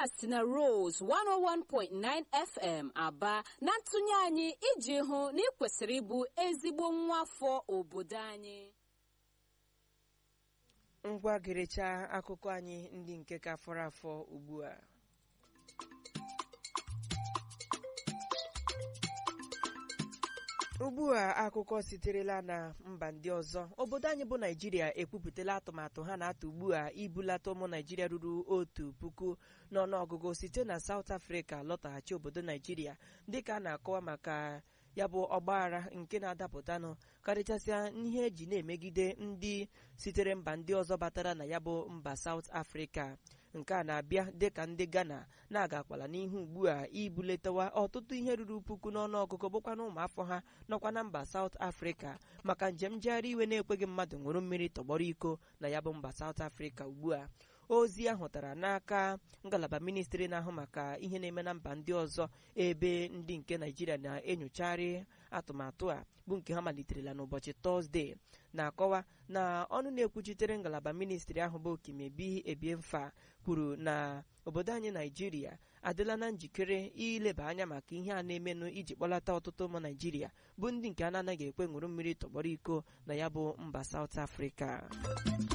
a si na Rose 101.9 FM aba na ntụnye anyị iji hụ na ị kwesịrị ịbụ ezigbo nwa afọ obodo anyị ngwa gerecha akụkọ anyị ndị nke ka fọrọ afọ ugbu a ugbu a akụkọ siterela na mba ndị ọzọ obodo anyị bụ naijiria ekwupụtala atụmatụ ha na-atụ ugbu a ibulata ụmụ naijiria ruru otu puku n'ọnụọgụgụ site na South Africa lọtaghachi obodo naijiria dịka a na-akọwa maka ya bụ ọgbaghara nke na-adapụtanụ karịchasịa ihe eji na-emegide ndị sitere mba ndị ọzọ batara na ya bụ mba South Africa nke a na-abịa dịka ndị Ghana na-agakwala n'ihu ugbu a ibuletawa ọtụtụ ihe ruru puku n'ọnụọgụgụ bụkwa na ụmụafọ ha nọkwa na mba South Africa maka njem njegharị iwe na-ekweghị mmadụ ṅụrụ mmiri tọgbọrọ iko na ya bụ mba South Africa ugbu a ozi ahụ tara n'aka ngalaba ministri na-ahụ maka ihe na-eme na mba ndị ọzọ ebe ndị nke naijiria na-enyocharị atụmatụ a bụ nke ha maliterela n'ụbọchị tọzdee na-akọwa na ọnụ na-ekwuchitere ngalaba ministri ahụ bụ Kimebi Ebiemfa kwuru na obodo anyị naijiria adịla na njikere ileba anya maka ihe a na-emenụ iji kpọlata ọtụtụ ụmụ naijiria bụ ndị nke a na-anaghị ekwe ṅụrụ mmiri tọgbọrọ iko na ya bụ mba South Africa